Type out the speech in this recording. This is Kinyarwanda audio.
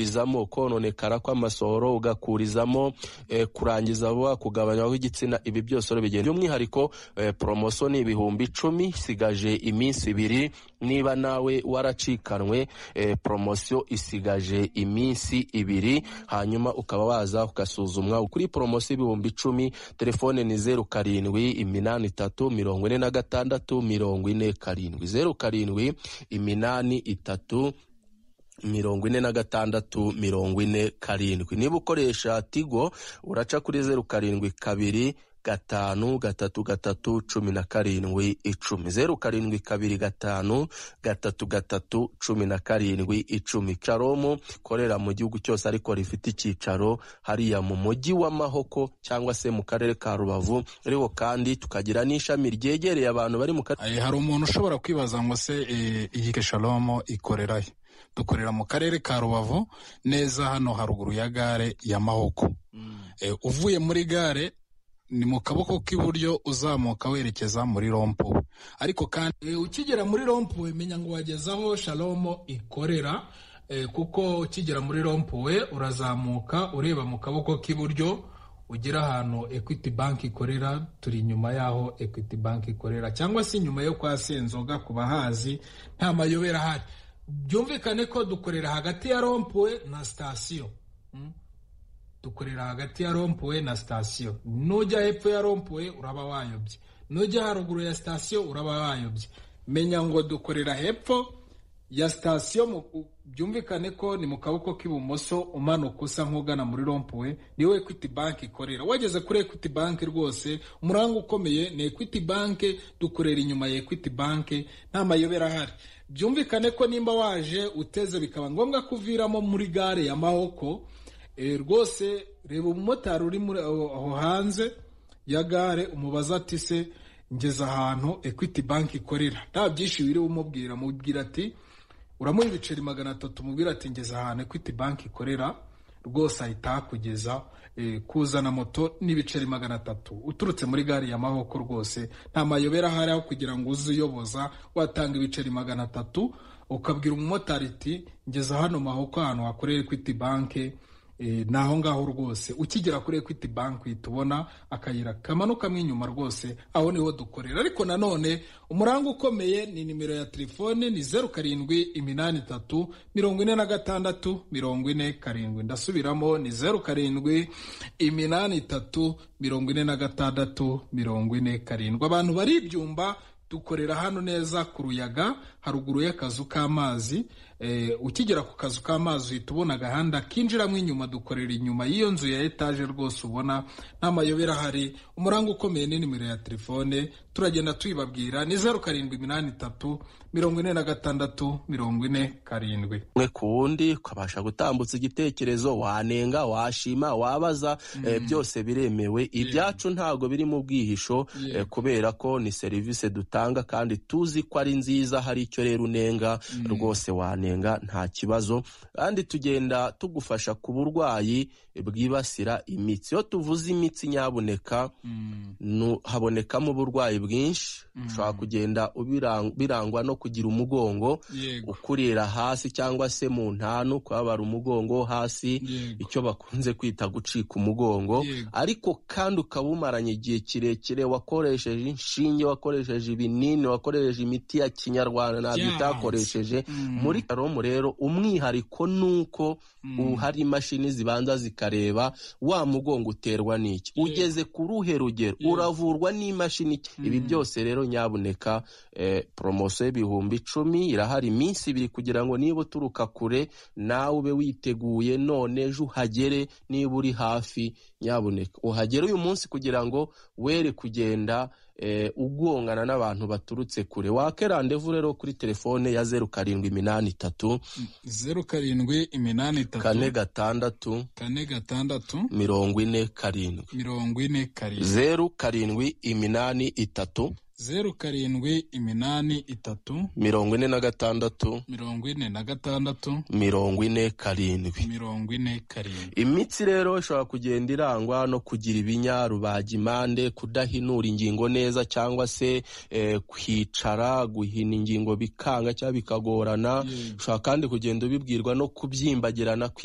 ukakurizamo kononekara kw'amasohoro ugakurizamo eh, kurangiza vuba kugabanywa kw'igitsina ibi byose rero bigenda by'umwihariko eh, promotion ni ibihumbi icumi sigaje iminsi ibiri niba nawe waracikanwe eh, promotion isigaje iminsi ibiri hanyuma ukaba waza ugasuzumwa kuri promotion ibihumbi icumi telefone ni zeru karindwi iminani itatu mirongo ine na gatandatu mirongo ine karindwi zeru karindwi iminani itatu mirongo ine na gatandatu mirongo ine karindwi niba ukoresha tigo uraca kuri zeru karindwi kabiri gatanu gatatu gatatu cumi na karindwi icumi zeru karindwi kabiri gatanu gatatu gatatu cumi na karindwi icumi caromu korera mu gihugu cyose ariko rifite icyicaro hariya mu mujyi wa mahoko cyangwa se mu karere ka rubavu ariko kandi tukagira n'ishami ryegereye abantu bari mu karere Eh, hari umuntu ushobora kwibaza ngo se eh, iyi keshalomo ikorera he dukorera mu karere ka rubavu neza hano haruguru ya gare ya mahoko Eh, uvuye muri gare ni mu kaboko k'iburyo uzamuka werekeza muri rompo ariko kandi E, ukigera muri rompuwe menya ngo wageze aho shalomo ikorera e, kuko ukigera muri rompuwe urazamuka ureba mu kaboko k'iburyo ugera ahantu equity bank ikorera turi inyuma y'aho equity bank ikorera cyangwa se inyuma yo kwa senzoga ku bahazi nta mayobera ahari byumvikane ko dukorera hagati ya rompuwe na sitasiyo Mm. dukorera hagati ya rompuwe na sitasiyo nujya hepfo ya rompuwe uraba wayobye nujya haruguru ya sitasiyo uraba wayobye menya ngo dukorera hepfo ya sitasiyo mu- u- byumvikane ko ni mu kaboko k'ibumoso umanuka usa nk'ugana muri rompuwe niwe equity bank ikorera wageze kuri equity bank rwose umuranga ukomeye ni equity bank dukorera inyuma ya equity bank nta mayobera ahari byumvikane ko nimba waje uteze bikaba ngombwa kuviramo muri gare ya mahoko Eh, rwose reba umumotari uri muri aho aho hanze ya gare umubaza ati se ngeze ahantu equity bank ikorera nta byinshi wiriwe umubwira mubwira ati uramuha ibiceri magana atatu mubwira ati ngeze ahantu equity bank ikorera rwose ahita ahakugeza eh, kuzana moto n'ibiceri magana atatu uturutse muri gare ya mahoko rwose nta mayobera ahari aho kugira ngo uze uyoboza watanga ibiceri magana atatu ukabwira umumotari ati ngeze hano mahoko ahantu hakorera equity bank Eh, ni aho ngaho rwose ukigera kuri equity bank uhita ubona akayira kamanukamo inyuma rwose aho niho dukorera ariko nanone umuranga ukomeye ni nimero ya telefone ni zeru karindwi iminani itatu mirongo ine na gatandatu mirongo ine karindwi ndasubiramo ni zeru karindwi iminani itatu mirongo ine na gatandatu mirongo ine karindwi abantu bari ibyumba dukorera hano neza ku ruyaga haruguru y'akazu k'amazi eh, ukigera ku kazu k'amazi uhita ubona agahanda kinjiramo inyuma dukorera inyuma y'iyo nzu ya etaje rwose ubona nta mayobera ahari umuranga ukomeye ni nimero ya telefone turagenda tuyibabwira ni zeru karindwi iminani itatu mirongo ine na gatandatu mirongo ine karindwi umwe ku wundi ukabasha gutambutsa igitekerezo wanenga washima wabaza eh, byose biremewe ibyacu ntago biri mu bwihisho eh, kubera ko ni serivisi dutanga kandi tuzi ko ari nziza hari icyo rero unenga rwose wanenga nta kibazo kandi tugenda tugufasha ku burwayi bwibasira imitsi iyo tuvuze imitsi nyabuneka nu- habonekamo uburwayi bwinshi ushobora kugenda ubirang- birangwa no kugira umugongo yego ukurira hasi cyangwa se mu ntanu kubabara umugongo hasi yego icyo bakunze kwita gucika umugongo Yego. ariko kandi ukaba umaranye igihe kirekire wakoresheje inshinge wakoresheje ibinini wakoresheje imiti ya kinyarwanda ntabyo Byanze. utakoresheje muri karomu rero umwihariko ni uko ubu hari imashini zibanza zikareba wa mugongo uterwa n'iki ugeze ku ruhe rugero uravurwa n'imashini ki- ibi byose rero nyabuneka eh, poromosiyo y'ibihumbi icumi irahari iminsi ibiri kugira ngo niba uturuka kure nawe ube witeguye none ejo uhagere niba uri hafi nyabuneka uhagere uyu munsi kugira ngo were kugenda eh, ugongana n'abantu baturutse kure wake randevu rero kuri telefone ya zeru karindwi iminani itatu zeru karindwi iminani kane itatu gatandatu kane gatandatu mirongo ine karindwi mirongo ine karindwi zeru karindwi iminani itatu zeru karindwi iminani itatu mirongo ine na gatandatu mirongo ine na gatandatu mirongo ine karindwi mirongo ine karindwi imitsi rero ishobora kugenda irangwa no kugira ibinya rubagimande kudahinura ingingo neza cyangwa se eh, kwicara guhina ingingo bikanga cyangwa bikagorana ushobora kandi kugenda ubibwirwa no kubyimbagirana kw'i